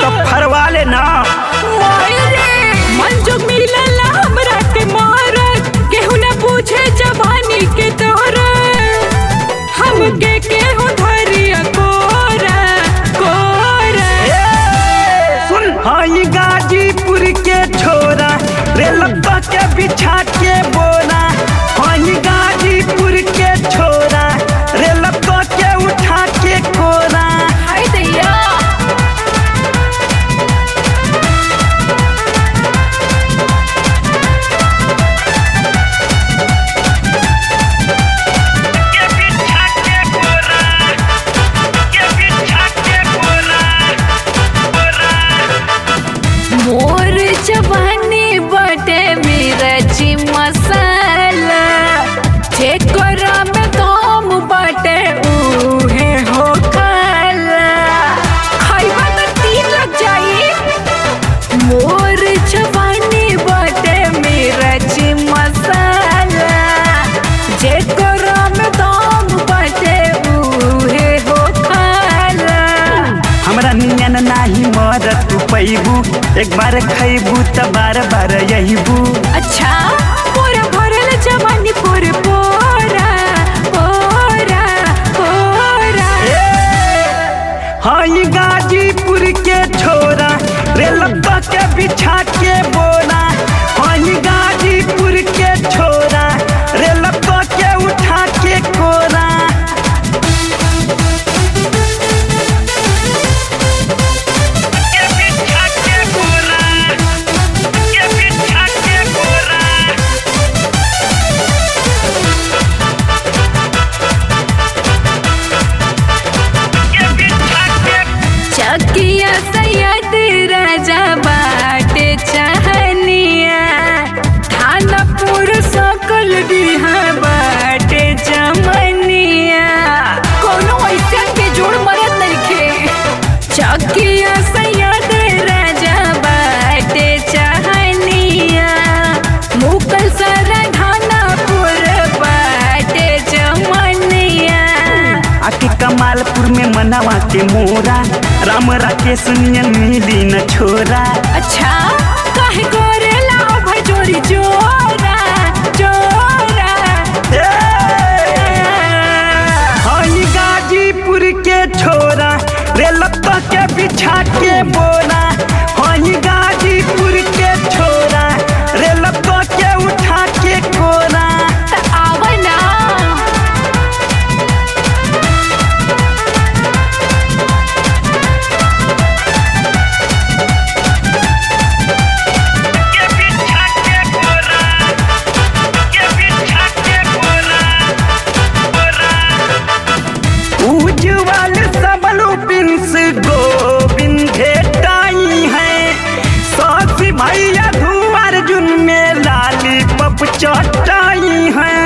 तो फरवा लेना मन जो मिलल हमरा के मारत केहू न पूछे जवानी के तोर हमके केहू धरिया कोरा कोरा सुन हई गाजीपुर के छोरा रेलप्पा के बिछा के बोरा हई गाजीपुर के छोरा रेलप्पा के उठा के कोरा हाय दैया के बिछा के कोरा के बिछा के कोरा कोरा मोर जवानी बटे मिर्ची मसाला ठेकोरा में दम बटे उहे हो खाला खाइबा त तीन लग जाई मोर जवानी बटे मिर्ची मसाला जेकोरा में दम बटे उहे हो खाला हमरा नियन नाही मरत तू पैबू एक बार खैबू त बार बार यहीबू अच्छा पूरा भरल जवानी पूरे पोरा पोरा पोरा हई गाजीपुर के छोरा रेलप्पा के बिछा के बोरा हई गाजीपुर के छोरा रेलप्पा के उठा के कोरा के बिछा के कोरा के बिछा के कोरा के बिछा के चकिया सैयद राजा बाटे चाहनिया थानापुर सकल बिहा बाटे चमनिया कोनो ऐसा के जोड़ मरत नइखे चकिया सैयद राजा बाटे चाहनिया मुकल सरा थानापुर बाटे चमनिया आके कमालपुर में मनावा के मोरा राम राकेश नियन मिली न छोरा अच्छा काहे करेला अभय जोरी जोरा जोरा हई गाजीपुर के छोरा रेलप्पा के बिछा के बोरा हई गाजीपुर के छोरा रेलप्पा के उठा के कोरा त आवना के बिछा के कोरा के बिछा के कोरा कोरा उज्जवल सबलू पिंस गोविंद भेटाई है सासी भैया धुआं अर्जुन में लाली पप चटाई है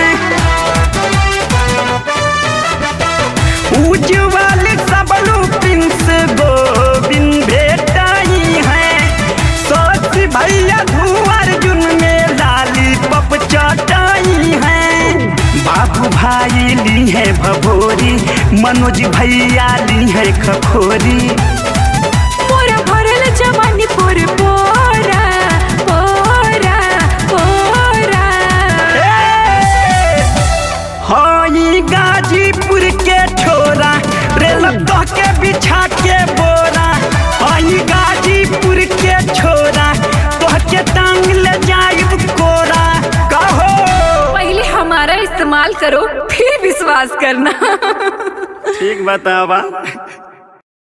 उज्जवल सबलू पिंस गोविंद भेटाई है सासी भैया धुआं अर्जुन में लाली पप चटाई है बाबू भाई ली है भभोरी मनोज भैया ली है खखोरी पूरा भरल जवानी पूरे पोरा पोरा पोरा हई गाजीपुर के छोरा रेलप्पा के बिछा के बोरा हई गाजीपुर के छोरा तोह के टांग ले जाइब कोरा कहो पहले हमारा इस्तेमाल करो फिर विश्वास करना ठीक बतावा